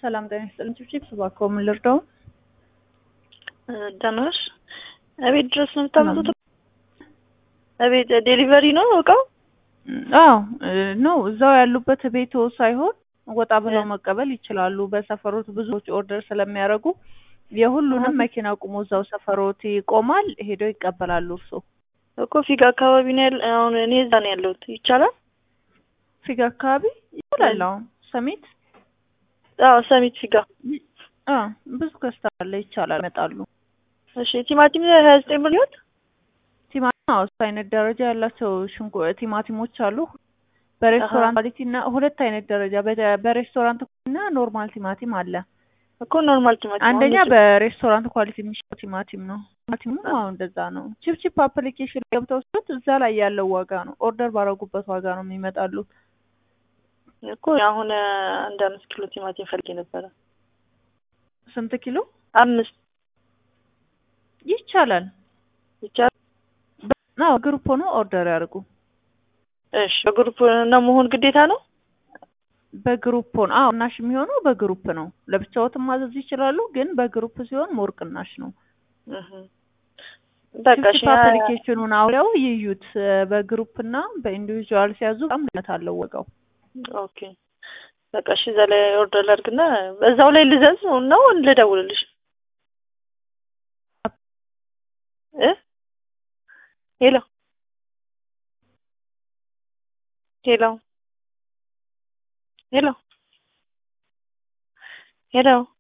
ሰላም ጤና ይስጥልኝ። ቺፕስ እባክዎ ምን ልርዳው? ደህና ነሽ? እቤት ድረስ ነው የምታመጡት? እቤት ዴሊቨሪ ነው እቃው? አዎ ነው እዛው ያሉበት ቤቶ ሳይሆን ወጣ ብለው መቀበል ይችላሉ። በሰፈሮት ብዙዎች ኦርደር ስለሚያደርጉ የሁሉንም መኪና ቁሞ እዛው ሰፈሮት ይቆማል። ሄደው ይቀበላሉ። እርሶ እኮ ፊጋ አካባቢ ነው ያለ። አሁን እኔ እዛ ነው ያለሁት። ይቻላል? ፊጋ አካባቢ ይችላል። አሁን ሰሚት አዎ፣ ሰሚት ፊጋ። አ ብዙ ከስተመር አለ። ይቻላል፣ ይመጣሉ። እሺ ቲማቲም ሀያ ዘጠኝ ብር ይሆን? ቲማቲም አዎ፣ እሱ አይነት ደረጃ ያላቸው ሽንኩ ቲማቲሞች አሉ። በሬስቶራንት ኳሊቲ እና ሁለት አይነት ደረጃ በሬስቶራንት እና ኖርማል ቲማቲም አለ እኮ ኖርማል ቲማቲም። አንደኛ በሬስቶራንት ኳሊቲ የሚሸጠው ቲማቲም ነው። ቲማቲሙ አዎ እንደዛ ነው። ቺፕ ቺፕ አፕሊኬሽን ገብተው ሲሉት እዛ ላይ ያለው ዋጋ ነው። ኦርደር ባረጉበት ዋጋ ነው የሚመጣሉት። እኮ አሁን አንድ አምስት ኪሎ ቲማቲም ፈልጌ ነበረ። ስንት ኪሎ? አምስት ይቻላል። ይቻላል። አዎ ግሩፕ ሆኖ ኦርደር ያድርጉ። እሺ በግሩፕ ነው መሆን ግዴታ ነው? በግሩፕ ሆኖ አዎ ቅናሽ የሚሆነው በግሩፕ ነው። ለብቻዎትም ማዘዝ ይችላሉ፣ ግን በግሩፕ ሲሆን ሞር ቅናሽ ነው። በቃ እሺ አፕሊኬሽኑን አውሪያው ይዩት። በግሩፕ እና በኢንዲቪዥዋል ሲያዙ በጣም ልዩነት አለው ዋጋው። ኦኬ በቃ እሺ፣ እዛ ላይ ኦርደር ላድርግና እዛው ላይ ልዘዝ ነው ልደውልልሽ እ ሄሎ ሄሎ ሄሎ ሄሎ